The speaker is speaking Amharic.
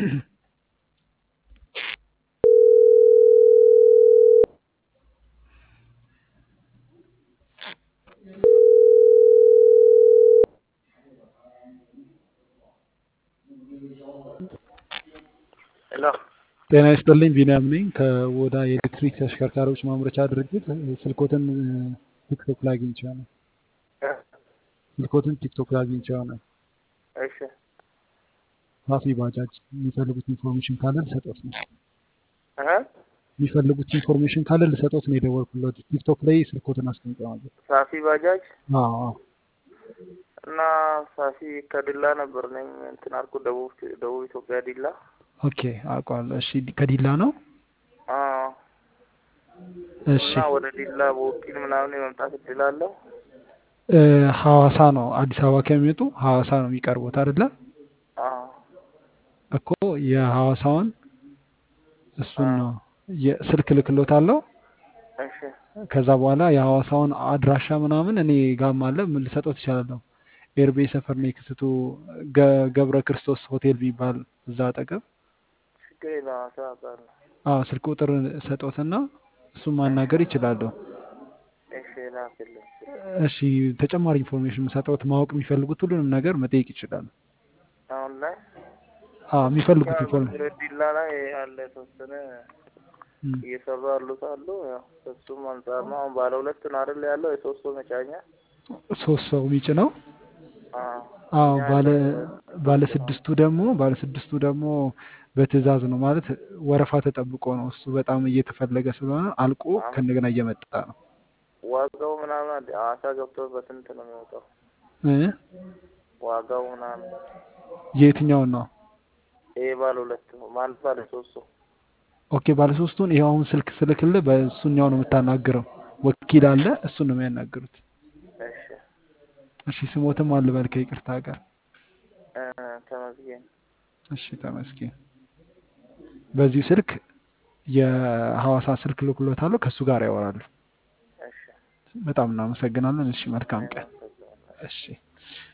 ሄሎ ጤና ይስጥልኝ ቢንያም ነኝ ከወዳ የኤሌክትሪክ ተሽከርካሪዎች ማምረቻ ድርጅት ስልኮትን ቲክቶክ ላይ አግኝቼው ነው ስልኮትን ቲክቶክ ላይ አግኝቼው ነው እሺ ፋፊ ባጃጅ የሚፈልጉት ኢንፎርሜሽን ካለ ልሰጦት ነው እህ የሚፈልጉት ኢንፎርሜሽን ካለ ልሰጦት ነው የደወልኩለት ቲክቶክ ላይ ስልኮትን አስቀምጠው ነበር ሳፊ ባጃጅ አዎ አዎ እና ሳፊ ከዲላ ነበር ነኝ እንትን አልኩ ደቡብ ደቡብ ኢትዮጵያ ዲላ ኦኬ አውቀዋለሁ እሺ ከዲላ ነው አዎ እሺ እና ወደ ዲላ በወኪል ምናምን የመምጣት እድል አለው እ ሐዋሳ ነው አዲስ አበባ ከሚመጡ ሐዋሳ ነው የሚቀርቡት አይደለ አዎ እኮ የሐዋሳውን እሱን ነው የስልክ ልክሎት አለው እሺ ከዛ በኋላ የሐዋሳውን አድራሻ ምናምን እኔ ጋም አለ ምን ልሰጠው ትችላለሁ ኤርቤ ሰፈር ነው የክስቱ ገ- ገብረ ክርስቶስ ሆቴል የሚባል እዛ አጠገብ ችግር የለም አውቃለሁ አዎ ስልክ ቁጥር ሰጦትና እሱን ማናገር ይችላሉ እሺ ላክልኝ እሺ ተጨማሪ ኢንፎርሜሽን ሰጠውት ማወቅ የሚፈልጉት ሁሉንም ነገር መጠየቅ ይችላሉ አሁን ላይ አዎ የሚፈልጉት ኢንፎርሜሽን ዲላ ላይ ያለ የተወሰነ እየሰሩ ያሉት አሉ ያው እሱም አንጻር ነው አሁን ባለ ሁለት ነው አይደል ያለው የሶስት ሰው መጫኛ ሶስት ሰው የሚጭ ነው አዎ አዎ ባለ ባለ ስድስቱ ደግሞ ባለ ስድስቱ ደግሞ በትዕዛዝ ነው ማለት ወረፋ ተጠብቆ ነው እሱ በጣም እየተፈለገ ስለሆነ አልቆ ከእንደገና እየመጣ ነው ዋጋው ምናምን አለ ሐዋሳ ገብቶ በስንት ነው የሚወጣው እ ዋጋው ምናምን የትኛውን ነው ይሄ ባለ ሁለት ነው ማለት ባለ ሶስት ሰው ኦኬ ባለ ሶስቱን ይኸው አሁን ስልክ ስልክልህ በእሱኛው ነው የምታናግረው ወኪል አለ እሱን ነው የሚያናግሩት እሺ እሺ ስሞትም አልበል ከይቅርታ ጋር እ ተመስገን እሺ ተመስገን በዚሁ ስልክ የሐዋሳ ስልክ ልኩሎታለሁ ከእሱ ጋር ያወራሉ እሺ በጣም እናመሰግናለን እሺ መልካም ቀን እሺ